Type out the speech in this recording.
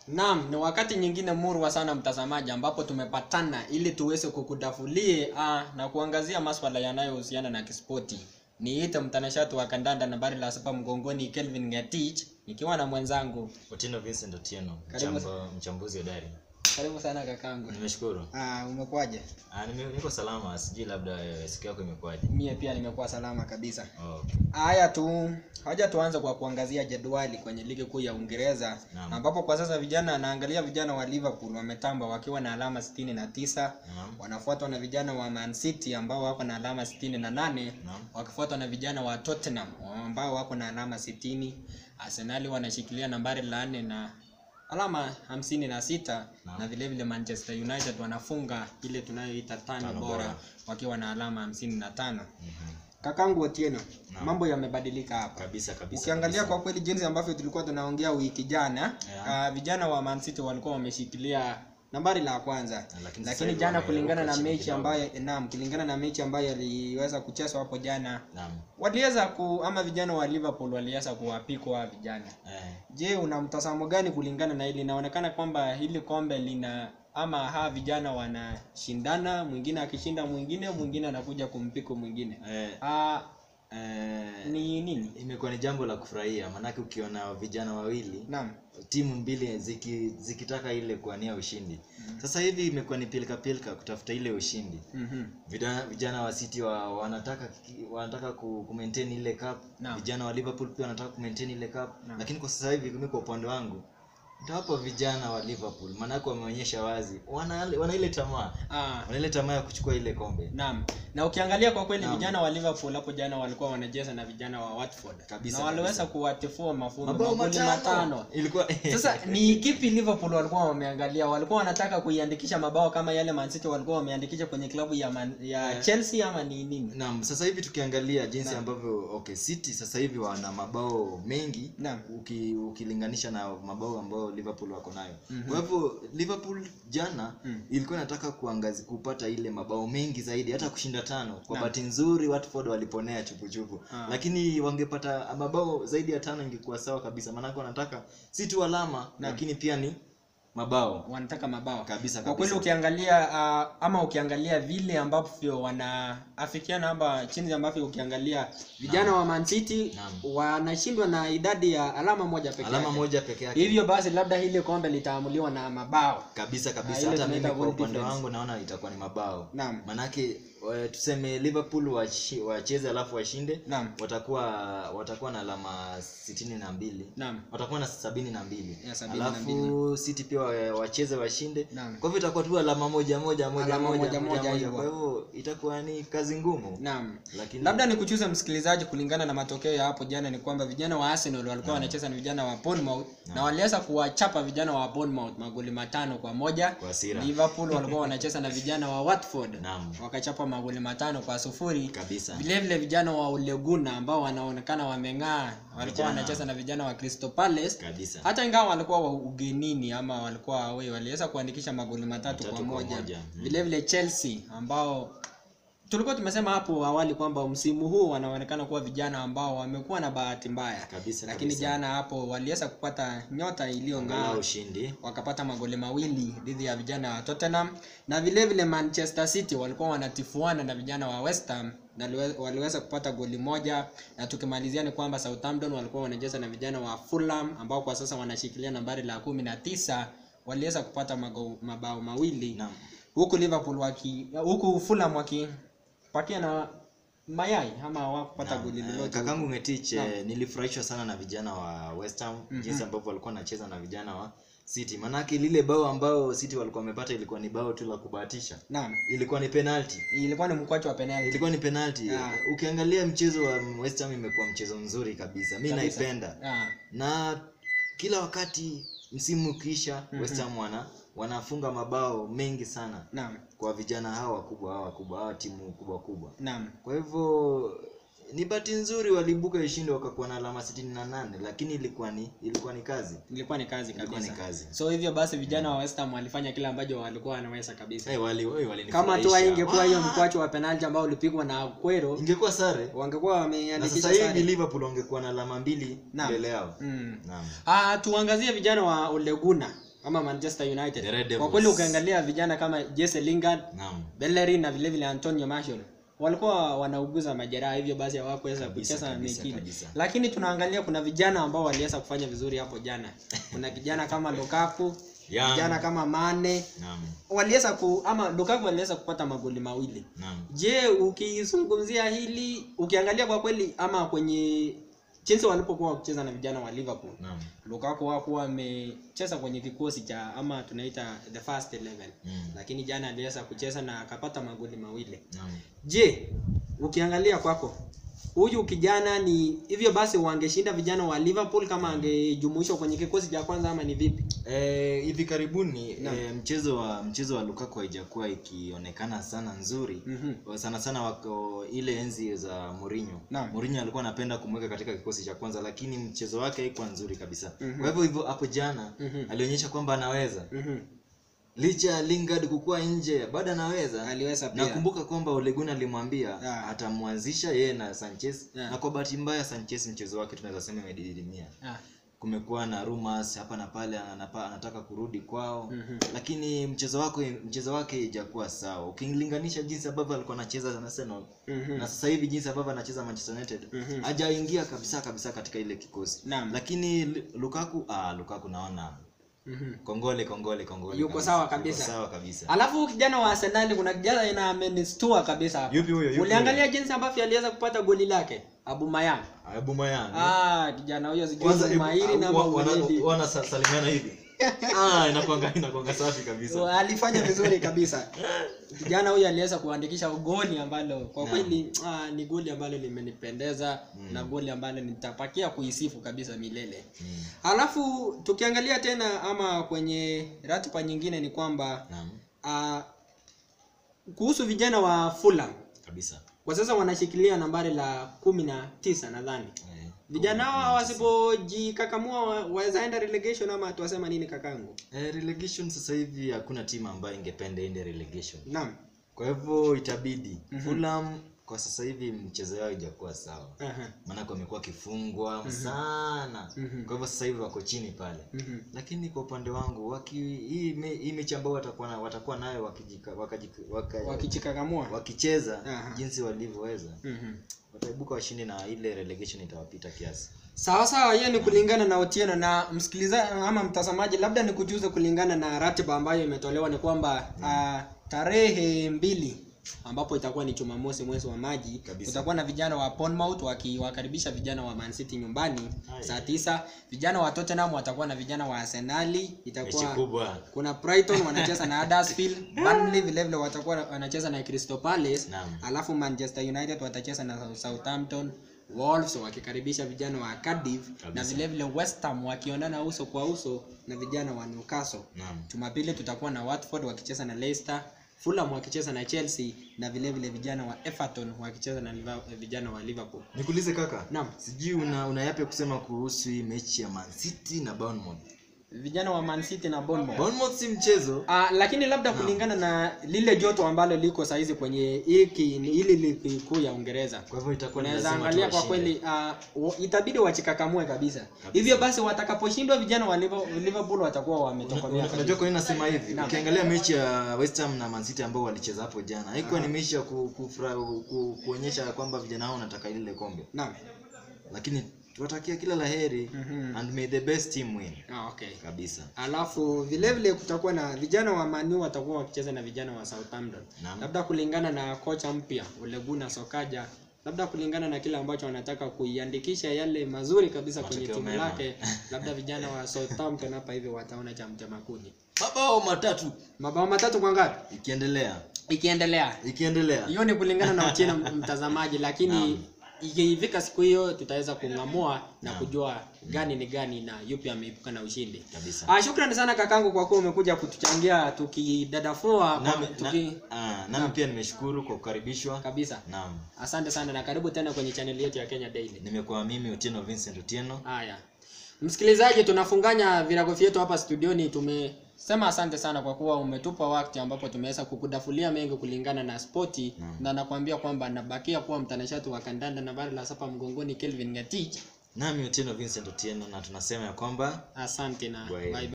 Naam, ni wakati nyingine murwa sana mtazamaji, ambapo tumepatana ili tuweze kukudafulie ah, na kuangazia maswala yanayohusiana na kispoti. Niite mtanashati wa kandanda nambari la saba mgongoni Kelvin Ngetich nikiwa na mwenzangu. Otieno Vincent Otieno, Karibu mchamba, mchambuzi hodari. Karibu sana kakangu. Nimeshukuru. Ah, umekuwaje? Ah, nime, niko salama, sijui labda eh, siku yako imekuwaje. Mie pia nimekuwa salama kabisa. Oh, okay. Haya tu, haja tuanze kwa kuangazia jedwali kwenye ligi kuu ya Uingereza Naam. ambapo kwa sasa vijana naangalia vijana wa Liverpool wametamba wakiwa na alama sitini na tisa Naam. wanafuatwa na vijana wa Man City ambao wako na alama sitini na nane Naam. wakifuatwa na vijana wa Tottenham ambao wako na alama sitini Arsenali wanashikilia nambari la nne na alama hamsini na sita Naam. na vile vile Manchester United wanafunga ile tunayoita tano Tano bora bora. wakiwa na alama hamsini na tano Mhm. Kakangu Otieno, Naam. mambo yamebadilika hapa. Kabisa kabisa. Ukiangalia kabisa. kwa kweli jinsi ambavyo tulikuwa tunaongea wiki jana, Yeah. uh, vijana wa Man City walikuwa wameshikilia nambari la kwanza, lakini lakini, sasa hivi jana wameruka kulingana na chini mechi kidogo. ambayo naam, kulingana na mechi ambayo iliweza kuchezwa hapo jana, Naam. waliweza ku ama vijana wa Liverpool waliweza kuwapikwa vijana. Eh, Je, una mtazamo gani kulingana na hili? Inaonekana kwamba hili kombe lina ama hawa vijana wanashindana, mwingine akishinda mwingine, mwingine anakuja kumpiku mwingine. eh, Ah, eh, ni nini? imekuwa ni jambo la kufurahia maanake ukiona vijana wawili Naam. timu mbili ziki, zikitaka ile kuania ushindi sasa hivi imekuwa ni pilika pilika kutafuta ile ushindi Mhm. vijana, vijana wa City wa, wanataka wanataka ku, ku maintain ile cup Naam. vijana wa Liverpool pia wanataka ku maintain ile cup Naam. lakini kwa sasa hivi mimi kwa upande wangu nitawapa vijana wa Liverpool maanake wameonyesha wazi wana, wana ile tamaa Ah, wana ile tamaa ya kuchukua ile kombe Naam. Na ukiangalia kwa kweli Naam. vijana wa Liverpool hapo jana walikuwa wanacheza na vijana wa Watford. Kabisa, na waliweza kabisa. kuwatifua mafundo mabao magoli matano. ilikuwa Sasa ni kipi Liverpool walikuwa wameangalia? Walikuwa wanataka kuiandikisha mabao kama yale Man City walikuwa wameandikisha kwenye klabu ya Man, ya Eh. Chelsea ama ni nini? Naam, sasa hivi tukiangalia jinsi Naam. ambavyo okay, City sasa hivi wana mabao mengi Naam. uki, ukilinganisha na mabao ambayo Liverpool wako nayo. Mhm. Kwa hivyo Liverpool jana Mm. ilikuwa inataka kuangazi kupata ile mabao mengi zaidi hata kushinda tano. Kwa Naam. bahati nzuri Watford waliponea chupuchupu. Ah. Lakini wangepata mabao zaidi ya tano ingekuwa sawa kabisa. Maana wanataka si tu alama lakini pia ni mabao. Wanataka mabao. Kabisa Kwa kweli kabisa. ukiangalia uh, ama ukiangalia vile ambavyo wanaafikiana ama chini ambavyo ukiangalia vijana wa Man City Naam. wanashindwa na idadi ya alama moja pekee. Alama yake. moja peke yake. Hivyo basi labda hili kombe litaamuliwa na mabao. kabisa Ah, kabisa ile hata tunaita mimi kwa goal upande difference. wangu naona itakuwa ni mabao Naam. manake wa- tuseme liverpool washi- wacheze alafu washinde Naam. watakuwa watakuwa na alama sitini na mbili Naam. watakuwa na sabini na mbili Ya, sabini na alafu city pia wa- wacheze washinde Naam. kwa hivyo itakuwa tu alama moja moja moja Alama moja, moja, moja, moja moja. hivyo. kwa hivyo itakuwa ni kazi ngumu Naam. lakini Labda nikuchuze msikilizaji, kulingana na matokeo ya hapo jana, ni kwamba vijana wa Arsenal walikuwa wanacheza na vijana wa Bournemouth na waliweza kuwachapa vijana wa Bournemouth magoli matano kwa moja. kwa hasira Liverpool walikuwa wanacheza na vijana wa Watford Naam. wakachapa magoli matano kwa sufuri. kabisa Vile vile vijana wa Uleguna ambao wanaonekana wameng'aa walikuwa Vijana. wanacheza na vijana wa Crystal Palace. kabisa Hata ingawa walikuwa wa ugenini ama walikuwa away, waliweza kuandikisha magoli matatu Matatu kwa kwa moja. moja. Mm. Vile vile Chelsea ambao tulikuwa tumesema hapo awali kwamba msimu huu wanaonekana kuwa vijana ambao wamekuwa na bahati mbaya, kabisa lakini kabisa. jana hapo waliweza kupata nyota iliyong'aa Angalau ushindi wakapata magoli mawili dhidi ya vijana wa Tottenham na vile vile Manchester City walikuwa wanatifuana na vijana wa West Ham na liwe- waliweza kupata goli moja, na tukimalizia ni kwamba Southampton walikuwa wanacheza na vijana wa Fulham ambao kwa sasa wanashikilia nambari la kumi na tisa waliweza kupata mago, mabao mawili naam huku Liverpool waki huku Fulham wakipatia na mayai ama hawakupata Naam, goli eh, lolote. kakangu Ngetich eh, nilifurahishwa sana na vijana wa West Ham jinsi ambavyo walikuwa wanacheza na vijana wa City. Manake lile bao ambao City walikuwa wamepata ilikuwa ni bao tu la kubahatisha. Naam, Ilikuwa ni penalty. ilikuwa ni mkwacho wa penalty. Ilikuwa ni penalty. Ah. Ukiangalia mchezo wa West Ham imekuwa mchezo mzuri kabisa. Mimi Kabisa. naipenda. Ah, Na kila wakati msimu ukiisha West Ham wana wanafunga mabao mengi sana naam, kwa vijana hawa wakubwa hawa wakubwa hawa timu kubwa kubwa. naam. Kwa hivyo ni bahati nzuri waliibuka ushindi wakakuwa na alama sitini na nane lakini ilikuwa ni ilikuwa ni kazi ilikuwa ni kazi ilikuwa kabisa ni kazi so hivyo basi vijana wa West Ham walifanya kile ambacho walikuwa wanaweza kabisa hey, wali, hey, kama tu walinifurahisha. haingekuwa hiyo Wah! mkwacho wa penalti ambao ulipigwa na Aguero ingekuwa sare wangekuwa na wameandikisha sasa hivi sare liverpool wangekuwa na alama mbili Naam. mbele yao mm. naam Ah, tuangazie vijana wa Ole Gunnar ama Manchester United. The Red Kwa Devils. kweli ukiangalia vijana kama Jesse Lingard, naam Bellerin na vile vile Antonio Martial walikuwa wanauguza majeraha, hivyo basi hawakuweza Kabisa, kucheza kabisa, mechi ile. kabisa. Lakini tunaangalia kuna vijana ambao waliweza kufanya vizuri hapo jana. Kuna kijana kama Lukaku, Young. kijana kama Mane naam waliweza ku ama Lukaku aliweza kupata magoli mawili. naam Je, ukizungumzia hili ukiangalia kwa kweli ama kwenye jinsi walipokuwa wakicheza na vijana wa Liverpool naam Lukaku hakuwa amecheza kwenye kikosi cha ama tunaita the first 11 Mm. lakini jana aliweza kucheza na akapata magoli mawili. naam Je, ukiangalia kwako huyu kijana ni hivyo basi wangeshinda vijana wa Liverpool kama angejumuishwa kwenye kikosi cha kwanza ama ni vipi? Eh, hivi karibuni Naam. eh, mchezo wa mchezo wa Lukaku haijakuwa ikionekana sana nzuri Mhm. sana sana wako ile enzi za Mourinho. Naam. Mourinho alikuwa anapenda kumweka katika kikosi cha kwanza lakini mchezo wake haikuwa nzuri kabisa. Mhm. Kwa hivyo hivyo hapo jana Mhm. alionyesha kwamba anaweza. Mhm. Licha ya Lingard kukua nje bado anaweza. Aliweza pia. Nakumbuka kwamba Ole Gunnar alimwambia Ah. atamwanzisha yeye na Sanchez Yeah. na kwa bahati mbaya Sanchez mchezo wake tunaweza sema imedidimia. Ah. Kumekuwa na rumors hapa na pale anapa, anataka kurudi kwao Mhm. lakini mchezo wake mchezo wake haijakuwa sawa. Ukilinganisha jinsi ambavyo alikuwa anacheza na Arsenal Mhm. na sasa hivi jinsi ambavyo anacheza Manchester United Mhm. hajaingia kabisa kabisa katika ile kikosi. Naam. Lakini Lu- Lukaku ah Lukaku naona Mhm. kongole kongole kongole. Yuko kabisa. sawa Yuko kabisa. sawa kabisa. Alafu kijana wa Arsenal kuna kijana ina amenistua kabisa hapa. Yupi huyo? Yupi Uliangalia jinsi ambavyo aliweza kupata goli lake Aubameyang. Aubameyang. Ah, kijana huyo sijui Kwanza ni mahiri na wa- wana- mauledi. wana sa- salimiana hivi. Ah, inakuanga inakuanga safi kabisa. Alifanya vizuri kabisa. Kijana huyo aliweza kuandikisha goli ambalo kwa Naam. kweli ah, ni goli ambalo limenipendeza na goli ambalo nitapakia kuisifu kabisa milele. Mm. Alafu tukiangalia tena ama kwenye ratiba nyingine ni kwamba Naam. ah, kuhusu vijana wa Fulham Kabisa. kwa sasa wanashikilia nambari la kumi na tisa nadhani Eh, vijana hao wasipojikakamua wa- waweza enda relegation ama tuwasema nini kakangu Eh, relegation sasa hivi hakuna timu ambayo ingependa ende relegation. naam Kwa hivyo itabidi Fulham kwa sasa hivi mchezo yao haijakuwa sawa. Aha. Maanake wamekuwa wakifungwa sana. Mhm. Kwa hivyo sasa hivi wako chini pale. Mhm. Lakini kwa upande wangu waki, hii, me, hii mechi ambayo watakuwa na, watakuwa nayo wakijika, wakajika, waka, wakichikakamua wakicheza Aha. jinsi walivyoweza Mhm. wataibuka washindi na ile relegation itawapita kiasi. sawa sawa hiyo ni kulingana na Otieno na msikilizaji ama mtazamaji labda nikujuze kulingana na ratiba ambayo imetolewa ni kwamba ah, tarehe mbili ambapo itakuwa ni Jumamosi mwezi wa maji Kabisa. utakuwa na vijana wa Bournemouth wakiwakaribisha vijana wa Man City nyumbani Haya. saa tisa vijana wa Tottenham watakuwa na vijana wa Arsenali Mechi itakuwa kubwa. kuna Brighton wanacheza na Huddersfield Burnley vile vile watakuwa wanacheza na Crystal Palace Naam. alafu Manchester United watacheza na Southampton Wolves wakikaribisha vijana wa Cardiff na Kabisa. vile vile West Ham wakionana uso kwa uso na vijana wa Newcastle. Naam. Jumapili tutakuwa na Watford wakicheza na Leicester, Fulham wakicheza na Chelsea na vile vile vijana wa Everton wakicheza na Liva- vijana wa Liverpool. Nikuulize kaka. Naam. Sijui una, una yapi ya kusema kuhusu hii mechi ya Man City na Bournemouth. Vijana wa Man City na Bournemouth. Bournemouth si mchezo. Ah, lakini labda kulingana na lile joto ambalo liko saizi kwenye hiki hili ligi kuu ya Uingereza. Kwa hivyo itakuwa ni Unaweza lazima angalia tu kwa washinde. kweli uh, wa- itabidi wachikakamue kabisa. Hivyo basi watakaposhindwa vijana wa Liver- Liverpool watakuwa wametokomea Una- kabisa. Unajua kwa nini nasema hivi? Naam. Ukiangalia mechi ya West Ham na Man City ambao walicheza hapo jana, haikuwa ni mechi ya ku, kufra, ku, kuonyesha kwamba vijana hao wanataka lile kombe. Naam. Lakini tuwatakia kila laheri Mhm. and may the best team win. Ah, okay. Kabisa. Alafu vile vile kutakuwa na vijana wa Man U watakuwa wakicheza na vijana wa Southampton. Naam. Labda kulingana na kocha mpya Ole Gunnar Solskjaer, labda kulingana na kile ambacho wanataka kuiandikisha yale mazuri kabisa kwenye Matokeo timu mema. lake, labda vijana wa Southampton hapa hivi wataona cha mtema kuni. Mabao matatu Mabao matatu kwa ngapi? ikiendelea. Ikiendelea. Ikiendelea. hiyo ni kulingana na Otieno mtazamaji lakini ikifika siku hiyo tutaweza kung'amua na kujua gani ni gani na yupi ameibuka na ushindi Kabisa. ah, shukrani sana kakangu kwa kuwa umekuja kutuchangia tukidadafua Nami, kwa- tuki... na, ah, nami pia nimeshukuru kwa kukaribishwa. kabisa Naam. asante sana na karibu tena kwenye chaneli yetu ya Kenya Daily Nimekuwa mimi Otieno Vincent Otieno. haya msikilizaji tunafunganya virago vyetu hapa studioni tumesema asante sana kwa kuwa umetupa wakati ambapo tumeweza kukudafulia mengi kulingana na spoti Naam. na nakwambia kwamba nabakia kuwa mtanashati wa kandanda na bara la sapa mgongoni Kelvin Ngatich Nami Otieno Vincent Otieno na tunasema ya kwamba asante na Bye. bye.